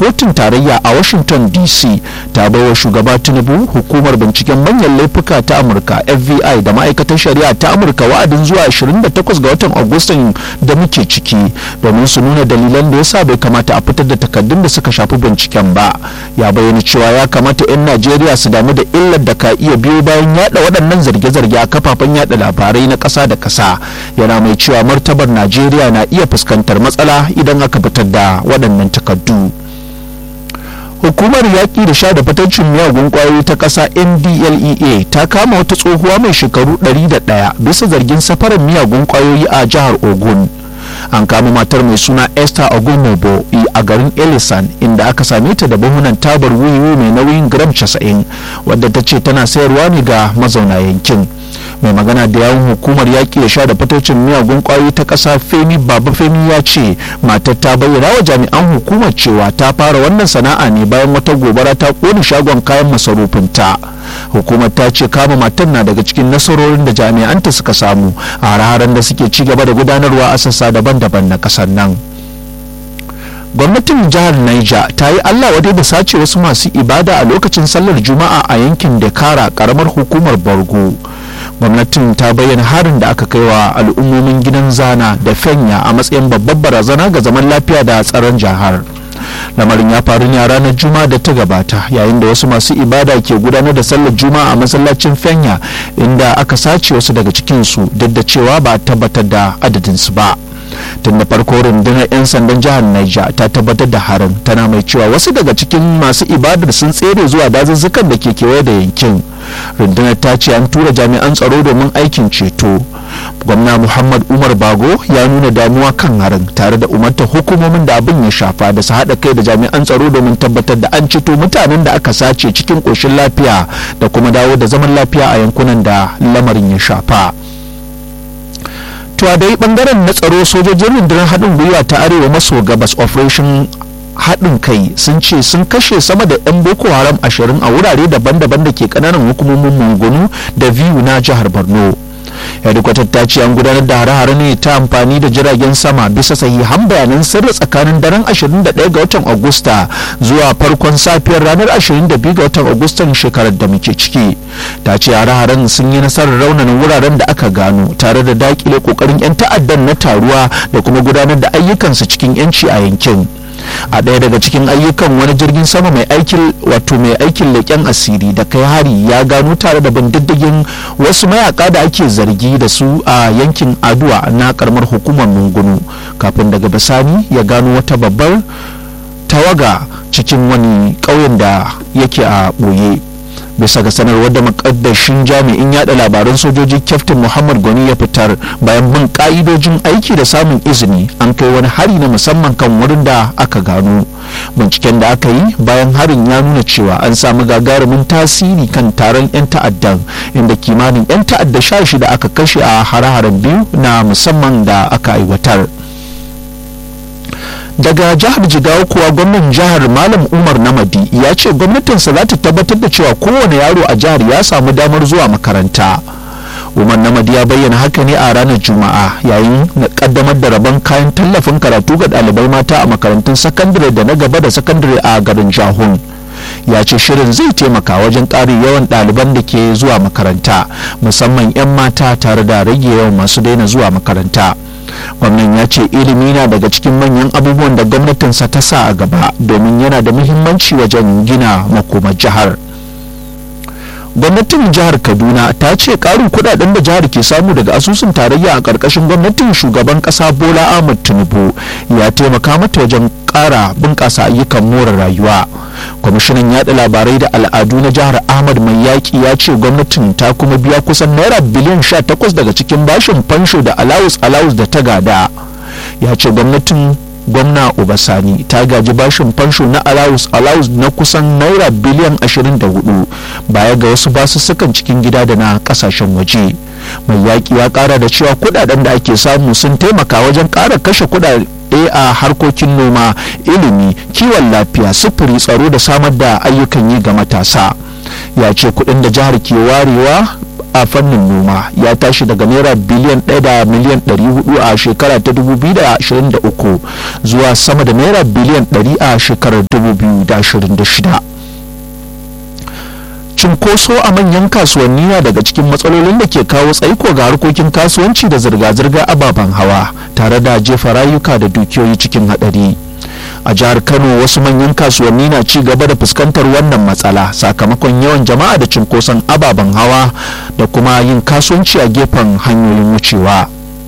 kotun tarayya a washington dc ta baiwa shugaba tinubu hukumar binciken manyan laifuka ta amurka fbi da ma'aikatar shari'a ta amurka wa'adin zuwa 28 ga watan agustan da muke ciki domin su nuna dalilan da yasa bai kamata a fitar da takaddun da suka shafi binciken ba ya bayyana cewa ya kamata 'yan najeriya su damu da illar da ka iya biyo bayan yada waɗannan zarge-zarge a kafafen yada labarai na ƙasa da ƙasa yana mai cewa martabar najeriya na iya fuskantar matsala idan aka fitar da waɗannan takardu hukumar yaƙi da sha da fatancin miyagun ƙwayoyi ta ƙasa ndlea ta kama wata tsohuwa mai shekaru 101 bisa zargin safarar miyagun ƙwayoyi a jihar ogun an kama matar mai suna esther ogumobo a garin elisan inda aka same ta da buhunan tabar wiwi mai nauyin gram 90 wadda ta ce tana sayarwa ne ga mazauna yankin mai magana da yawun hukumar yaƙi da sha da fatocin miyagun ƙwayoyi ta ƙasa femi baba femi ya ce matar ta bayyana wa jami'an hukumar cewa ta fara wannan sana'a ne bayan wata gobara ta ƙone shagon kayan masarufinta hukumar ta ce kama matar na daga cikin nasarorin da jami'anta suka samu a hare-haren da suke ci gaba da gudanarwa a sassa daban-daban na ƙasar nan gwamnatin jihar Niger ta yi Allah wadai da sace wasu masu ibada a lokacin sallar juma'a a yankin Dakara karamar hukumar Borgo gwamnatin ta bayyana harin da aka kai wa al'ummomin gidan zana da fenya a matsayin babbar barazana ga zaman lafiya da tsaron jihar lamarin ya faru ne a ranar juma'a da ta gabata yayin da wasu masu ibada ke gudanar da sallar juma'a a masallacin fenya inda aka sace wasu daga cikinsu duk da cewa ba a tabbatar da adadinsu ba tun da farko rundunar 'yan sandan jihar Niger ta tabbatar da harin tana mai cewa wasu daga cikin masu ibadar sun tsere zuwa dazuzzukan da ke kewaye da yankin rundunar ta ce an tura jami'an tsaro domin aikin ceto gwamna muhammad umar bago ya nuna damuwa kan harin tare da umarta hukumomin da abin ya shafa da su haɗa kai da jami'an tsaro domin tabbatar da an ceto mutanen da aka sace cikin ƙoshin lafiya da kuma dawo da zaman lafiya a yankunan da lamarin ya shafa. to a dai bangaren na tsaro sojojin rundunar haɗin gwiwa ta arewa maso gabas operation haɗin kai sun ce sun kashe sama da 'yan boko haram ashirin a wurare daban-daban da ke ƙananan hukumomin mungunu da biyu na jihar borno hedikwatar ta ce an gudanar da hare-hare ne ta amfani da jiragen sama bisa sahihan bayanan sirri tsakanin daren 21 ga watan agusta zuwa farkon safiyar ranar 22 ga watan agustan shekarar da muke ciki ta ce hare-haren sun yi nasarar raunanin wuraren da aka gano tare da dakile kokarin 'yan ta'addan na taruwa da kuma gudanar da ayyukansu cikin 'yanci a yankin a ɗaya daga cikin ayyukan wani jirgin sama mai aikin wato mai aikin leƙen asiri da kai hari ya gano tare da bindiddigin wasu mayaka da ake zargi da su a yankin aduwa na karamar hukumar mungunu kafin daga bisani ya gano wata babbar tawaga cikin wani ƙauyen da yake a ɓoye bisa ga sanarwar da makaddashin jami'in yada labaran sojoji kyaftin muhammad gwani ya fitar bayan bin ka'idojin aiki da samun izini an kai wani hari na musamman kan wurin da aka gano binciken da aka yi bayan harin ya nuna cewa an samu gagarumin tasiri kan taron 'yan ta'addan inda kimanin 'yan ta'adda sha shida aka kashe a hare-haren biyu na musamman da aka aiwatar daga jihar jigawa kuwa gwamnan jihar malam umar namadi ya ce gwamnatinsa za ta tabbatar da cewa kowane yaro a jihar ya samu damar zuwa makaranta umar namadi ya bayyana haka ne a ranar juma'a yayin na kaddamar da rabon kayan tallafin karatu ga ɗalibai mata a makarantun sakandare da na gaba da sakandare a garin jahun ya ce shirin zai taimaka wajen ƙarin yawan ɗaliban da ke zuwa makaranta musamman 'yan mata tare da rage yawan masu daina zuwa makaranta gwamnan ya ce ilimi na daga cikin manyan abubuwan da gwamnatinsa ta sa a gaba domin yana da muhimmanci wajen gina makomar jihar gwamnatin jihar kaduna ta ce karin kudaden da jihar ke samu daga asusun tarayya a karkashin gwamnatin shugaban kasa bola ahmad tinubu ya taimaka mata wajen kara bunkasa ayyukan more rayuwa kwamishinan yada labarai da al'adu na jihar ahmad mai yaƙi ya ce gwamnatin ta kuma biya kusan naira biliyan 18 daga cikin bashin fansho da alawus alawus da ta gada ya ce gwamnatin gwamna obasani ta gaji bashin fansho na alawus alawus na kusan naira biliyan 24 baya ga wasu basussukan cikin gida da na kasashen waje mai yaƙi ya ƙara da cewa kudaden da ake samu sun taimaka wajen ƙara kashe kudade a harkokin noma ilimi kiwon lafiya sufuri tsaro da samar da ayyukan yi ga matasa ya ce kudin da jihar ke warewa a fannin noma ya tashi daga naira biliyan 1 da miliyan 400 a shekara ta 2023 zuwa sama da naira biliyan 100 a shekarar 2026 cinkoso a manyan kasuwanni na daga cikin matsalolin da ke kawo tsaiko ga harkokin kasuwanci da zirga-zirga ababen hawa tare da jefa rayuka da dukiyoyi cikin hadari a jihar kano wasu manyan kasuwanni na ci gaba da fuskantar wannan matsala sakamakon yawan jama'a da cinkoson ababen hawa da kuma yin kasuwanci a gefen hanyoyin wucewa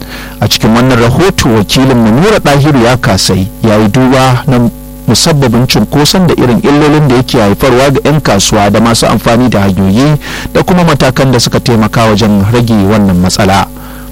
a cikin wannan rahoto wakilin nura dahiru ya kasai ya yi duba na musabbabin cunkoson da irin illolin da yake haifarwa ga 'yan kasuwa da masu amfani da hanyoyi da kuma matakan da suka taimaka wajen rage wannan matsala.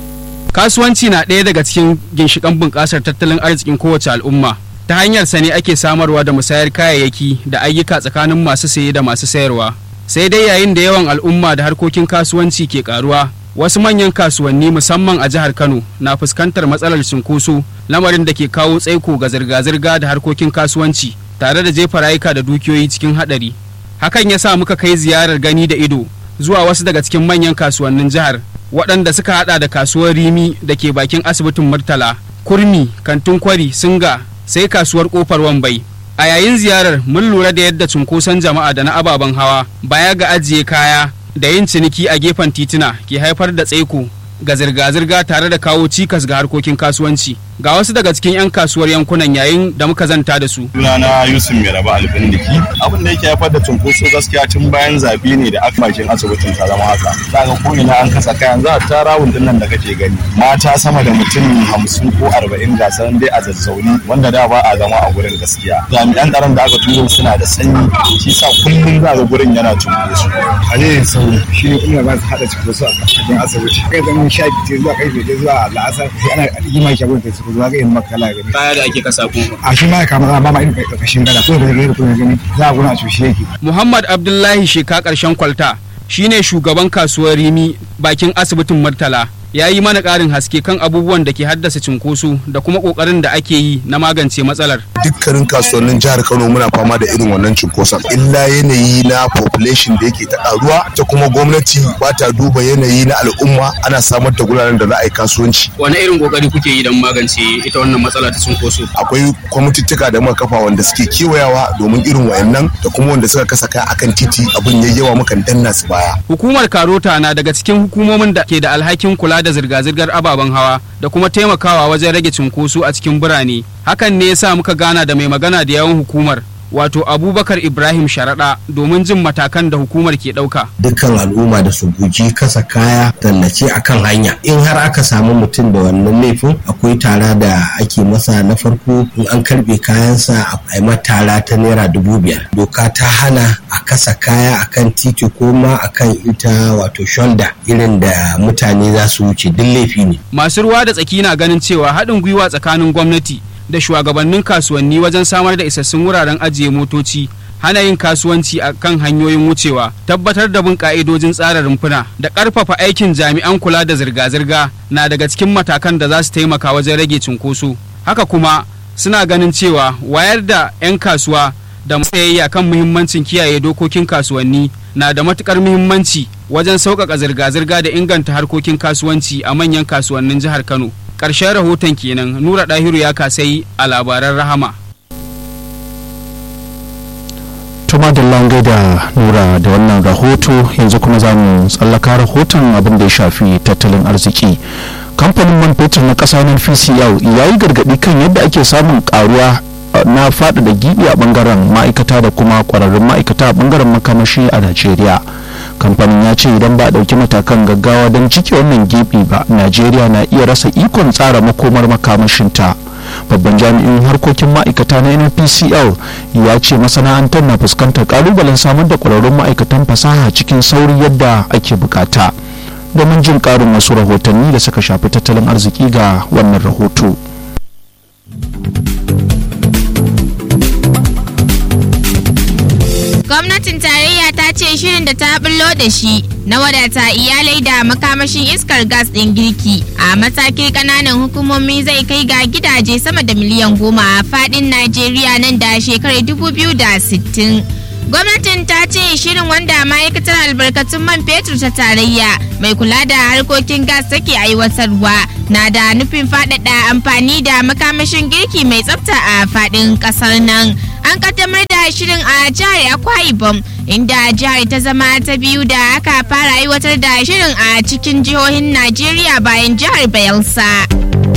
kasuwanci na ɗaya daga cikin ginshiƙan bunƙasar tattalin arzikin kowace al'umma ta hanyar sa ne ake samarwa da musayar kayayyaki da ayyuka tsakanin masu saye da masu sayarwa sai dai yayin da yawan al'umma da harkokin kasuwanci ke karuwa wasu manyan kasuwanni musamman a jihar kano na fuskantar matsalar cunkoso lamarin da ke kawo tsaiko ga zirga-zirga da harkokin kasuwanci tare da jefa rayuka da dukiyoyi cikin haɗari hakan ya sa muka kai ziyarar gani da ido zuwa wasu daga cikin manyan kasuwannin jihar waɗanda suka haɗa da kasuwar rimi da ke bakin asibitin murtala kurmi kantin kwari singa sai kasuwar kofar wambai a yayin ziyarar mun lura da yadda cunkoson jama'a da na ababen hawa baya ga ajiye kaya da yin ciniki a gefen tituna ke haifar da tsaiko ga zirga-zirga tare da kawo cikas ga harkokin kasuwanci ga wasu daga cikin 'yan kasuwar yankunan yayin da muka zanta da su. Sunana Yusuf Mai Raba Alfindiki. Abin da yake haifar da cunkoso gaskiya tun bayan zabe ne da aka bakin asibitin ta zama haka. Kaga ko ina an kasa kayan za a tara wundun nan da kake gani. Mata sama da mutum hamsin ko arba'in ga sanan dai a zazzauni wanda da ba a zama a gurin gaskiya. Jami'an tsaron da aka turo suna da sanyi shi sa kullum za ga gurin yana cunkoso. Halilin sauri shi ne kuma ba su haɗa cunkoso a cikin asibiti. Kai zama sha biyu zuwa kai fiye zuwa la'asar sai ana rigima shi abin da su zuwa ga yin makala gani. Kaya da ake kasa ko. A shi ma ya kama za a ba ma irin ƙarƙashin gada ko da zai kuma gani za a guna a cushe yake. Muhammad Abdullahi Sheka ƙarshen kwalta shine shugaban kasuwar Rimi bakin asibitin Murtala. ya yi mana ƙarin haske kan abubuwan da ke haddasa cinkoso da kuma ƙoƙarin da ake yi na magance matsalar. Dukkanin kasuwannin jihar Kano muna fama da irin wannan cinkoson. Illa yanayi na population da yake ta ƙaruwa ta kuma gwamnati ba ta duba yanayi na al'umma ana samar da guraren da za a yi kasuwanci. Wani irin ƙoƙari kuke yi don magance ita wannan matsala ta cinkoso? Akwai kwamitittuka da muka kafa wanda suke kewayawa domin irin wayannan da kuma wanda suka kasa kaya akan titi abin ya yawa mukan danna su baya. Hukumar Karota na daga cikin hukumomin da ke da alhakin kula da zirga-zirgar ababen hawa da kuma taimakawa wajen rage cunkoso a cikin birane hakan ne yasa muka gana da mai magana da yawan hukumar wato abubakar ibrahim sharaɗa domin jin matakan da hukumar ke ɗauka. dukkan al'umma da su guji kasa kaya tallace a kan hanya in har aka samu mutum da wannan laifin akwai tara da ake masa na farko in an karbe kayansa a yi tara ta naira dubu biyar doka ta hana a kasa kaya akan titi ko ma akan ita wato shoulder irin da mutane za su wuce duk laifi ne masu ruwa da tsaki na ganin cewa haɗin gwiwa tsakanin gwamnati da shugabannin kasuwanni wajen samar da isassun wuraren ajiye motoci hana yin kasuwanci a kan hanyoyin wucewa tabbatar da bin ka'idojin tsara rumfuna da ƙarfafa aikin jami'an kula da zirga-zirga na daga cikin matakan da za su taimaka wajen rage cunkoso haka kuma suna ganin cewa wayar da 'yan kasuwa da matsayayya kan muhimmancin kiyaye dokokin kasuwanni na da matukar muhimmanci wajen sauƙaƙa zirga-zirga da inganta harkokin kasuwanci a manyan kasuwannin jihar kano ƙarshen rahoton kenan nura ɗahiru ya kasai a labaran rahama tuma da lange da nura da wannan rahoto yanzu kuma za mu tsallaka rahoton abin da ya shafi tattalin arziki kamfanin man fetur na ƙasa na pcl ya yi gargaɗi kan yadda ake samun ƙaruwa na faɗaɗa gibi a ɓangaren ma'aikata da kuma ƙwararrun ma'aikata a ɓangaren makamashi a najeriya kamfanin ya ce idan ba a ɗauki matakan gaggawa don cike wannan gibi ba najeriya na iya rasa ikon tsara makomar makamashinta babban jami'in harkokin ma'aikata na npcl ya ce masana'antar na fuskantar kalubalen samar da ƙwararrun ma'aikatan fasaha cikin sauri yadda ake bukata domin jin ƙarin wasu rahotanni da suka shafi tattalin arziki ga wannan rahoto. gwamnatin tarayya ta ce shirin da ta bullo da shi na wadata iyalai da makamashin iskar gas ɗin girki a matakin ƙananan hukumomi zai kai ga gidaje sama da miliyan goma a faɗin najeriya nan da shekarar 2060 Gwamnatin ta ce shirin wanda ma'aikatar albarkatun man fetur ta tarayya mai kula da harkokin gas take aiwatarwa na da nufin faɗaɗa amfani da makamashin girki mai tsafta a faɗin ƙasar nan. An kaddamar da shirin a jihar Akwa Ibom inda jihar ta zama ta biyu da aka fara aiwatar da shirin a cikin jihohin Najeriya bayan jihar Bayelsa.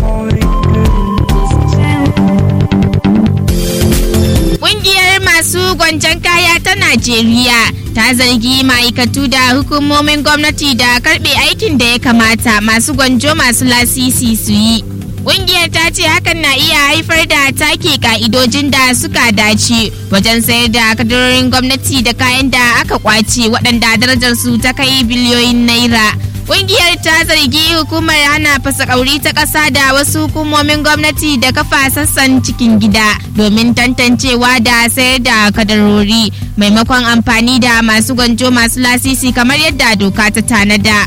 Ƙungiyar masu gwanjan kaya ta Najeriya ta zargi ma'aikatu da hukumomin gwamnati da karɓe aikin da ya kamata masu gwanjo masu lasisi su yi. Ƙungiyar ta ce hakan na iya haifar da take ka'idojin da suka dace wajen sayar da kadarorin gwamnati da kayan da aka kwace waɗanda darajar su ta kai biliyoyin naira. Ƙungiyar ta zargi hukumar hana fasakauri ta ƙasa da wasu hukumomin gwamnati da kafa sassan cikin gida domin tantancewa da sayar da kadarori maimakon amfani da masu gwanjo masu lasisi kamar yadda doka ta tanada.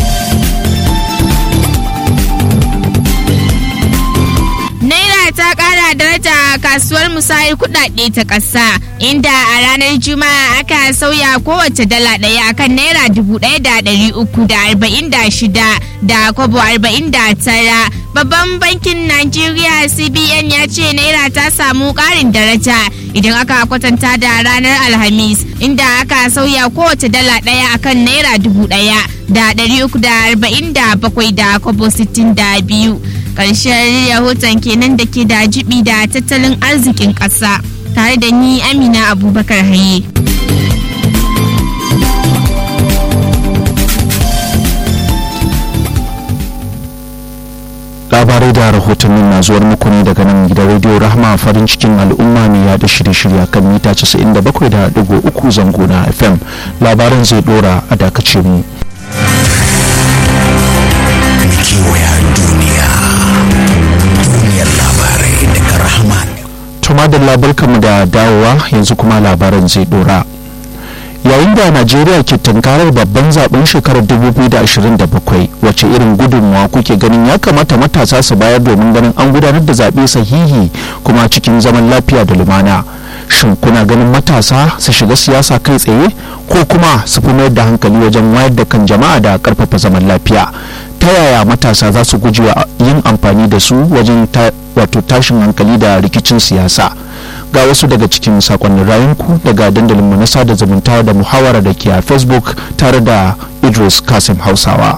Naira ta kara daraja a kasuwar musayar kudade ta ƙasa inda a ranar juma'a aka sauya kowace dala ɗaya akan naira dubu ɗaya da ɗari uku da arba'in da shida da kwabo arba'in da tara babban bankin najeriya cbn ya ce naira ta samu ƙarin daraja idan aka kwatanta da ranar alhamis inda aka sauya kowace dala ɗaya akan naira dubu ɗaya da ɗari uku da arba'in da bakwai da kwabo sittin da biyu ƙarshen rahoton kenan da ke da jibi da tattalin arzikin ƙasa tare da ni amina abubakar haye labarai da rahotannin na zuwar muku ne daga nan gidan rediyo rahama farin cikin al'umma mai yada shirye-shirye kan mita 97.3 zango na fm labaran zai dora a dakace mu kewaya duniya duniyar labarai daga rahama tuma da labarkanmu da dawowa yanzu kuma labaran zai dora yayin da najeriya ke tunkarar babban zaben shekarar 2027 wace irin gudunmawa kuke ganin ya kamata matasa su bayar domin ganin an gudanar da zaɓe sahihi kuma cikin zaman lafiya da lumana shin kuna ganin matasa su shiga siyasa kai tsaye ko kuma su fi mayar da hankali wajen wayar da kan jama'a da karfafa zaman lafiya ta yaya matasa za su gujewa yin amfani da su wajen wato tashin hankali da rikicin siyasa ga wasu daga cikin sakonnin rayunku daga dandalinmu na sada zumunta da muhawara da ke a facebook tare da idris kasim hausawa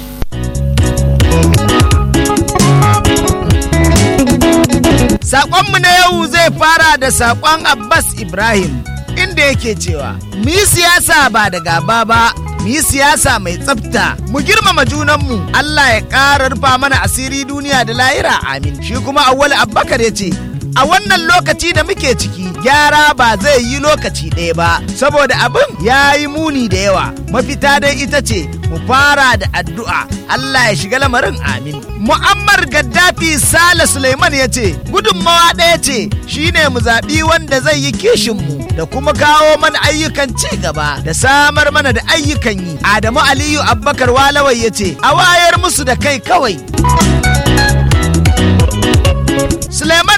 Saƙonmu na yau zai fara da saƙon Abbas Ibrahim inda yake cewa, mu yi siyasa ba da gaba ba, mu yi siyasa mai tsafta, mu girmama junanmu, Allah ya ƙara rufa mana asiri duniya da lahira amin. Shi kuma Awwal Abbakar ya ce, a wannan lokaci da muke ciki gyara ba zai yi lokaci ɗaya ba saboda abin ya yi muni da yawa mafita dai ita ce mu fara da addu'a Allah ya shiga lamarin amin mu'ammar gaddafi sale suleiman ya ce gudunmawa ɗaya ce shine mu zaɓi wanda zai yi kishinmu da kuma kawo mana ayyukan ci gaba da samar mana da ayyukan yi adamu aliyu abbakar walawai ya ce a wayar musu da kai kawai Suleiman